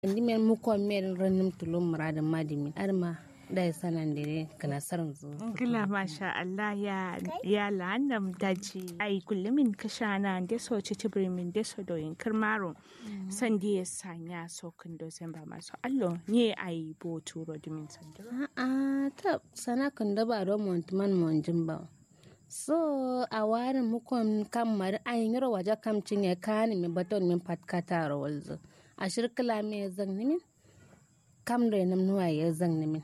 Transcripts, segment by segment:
ndi men mu ko mer ranum tulum muradin madimi arma da ya sanan dire kana sarin zu Gila masha Allah ya ya la'annam daji ai kullumin kashana da so ci tibrimin da so doyin kirmaro san da ya sanya so kun do ba masu allo ne ai bo turo dimin sandiro a ta sana kan da ba do montman monjin ba so a warin mukon kan mari ayin yaro waje kam cinye kani mi baton min patkata rawalzo a shirkila me zan nimin kam da nam nuwa ya zan nimin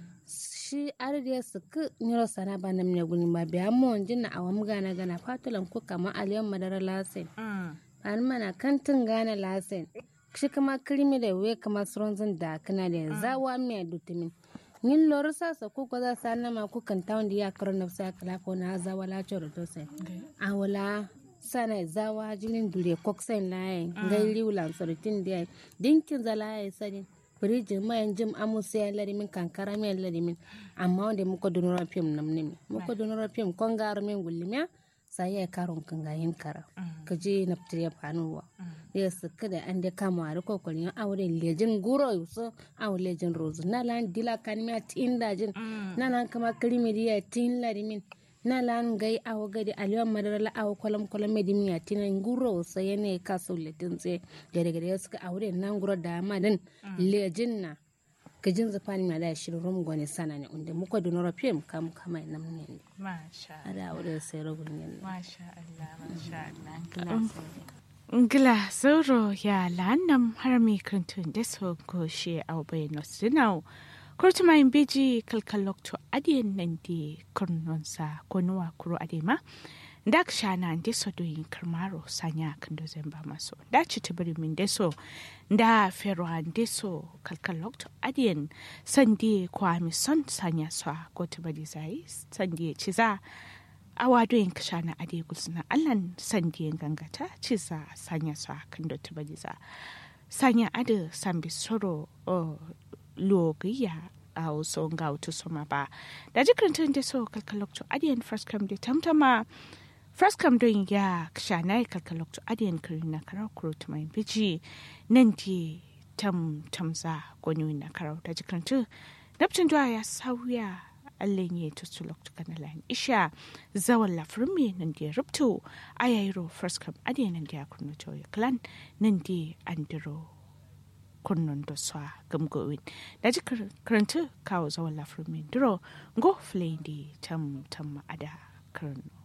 shi arde su ku nyiro sana ba nam ne guni ba biya mo jin na awam gana gana fatulan ku kama aliyan madara lasen an mana kantin gana lasen shi kama kirimi da we kama suronzin da kana da zawa me dutumin yin lor sa sa ku ko za sa na ma ku kan tawon da ya karo na sa kala ko na zawa la choro to sai awala sana zawa jinin dure koksen laye ngai liulan sorotin da dinkin zalaye sadin firiji mayan jim amusa ya larimin kankara mai larimin amma wanda muka dunura fim nam nimi muka dunura fim kon gar min gullimiya sai ya karon kan gayin kara ka je na fitar ya fanuwa ya suka da an da kama a rikon kwalin aure lejin guro yusu aure lejin rozu na lan dila kanimiya tin dajin na lan kama kirimiriya tin larimin na lan gai awo gadi aliyan madara la awo kolam kolam medimi ya tina nguro sa yene kaso letin tse gade gade suka aure nan guro da madan lejin na kajin zafani ma da shirin rum gwani sana ne unde muka dunora fim kam kama nam ne masha ada aure sai rogun ne masha Allah masha Allah Ngila sauro ya la'annam har mi krantun da so goshe au bai nosinau kurtuma in beji kalkalok to adiyan nan di kurnonsa konuwa kuro adema da shana da so doyin karmaro sanya kan do zamba maso da ci tibiri min da so da fero an da so kalkalok to adiyan sandi kwa mi son sanya so ko tibiri zai sandi ci za awa doyin kashana ade gulsuna allan sandi gangata ci za sanya so kan do tibiri za sanya ade sambi soro logiya a wasu ga wata soma ba da jikin da so kalkalokto adiyan first come da tamtama first come don ya shana ya kalkalokto adiyan kiri na karar kuro ta mai biji nan di tam tamza gwani na karar da jikin tu naftin duwa ya sauya allen ya tutu lokto kana lan isha zawan lafirin me nan di rubto ayayro first come adiyan nan di ya kurno ya clan nan di andiro kunnon da swa gamgowin da ji karanta kawo zawon lafirmin duro go flindi tam tam ada karno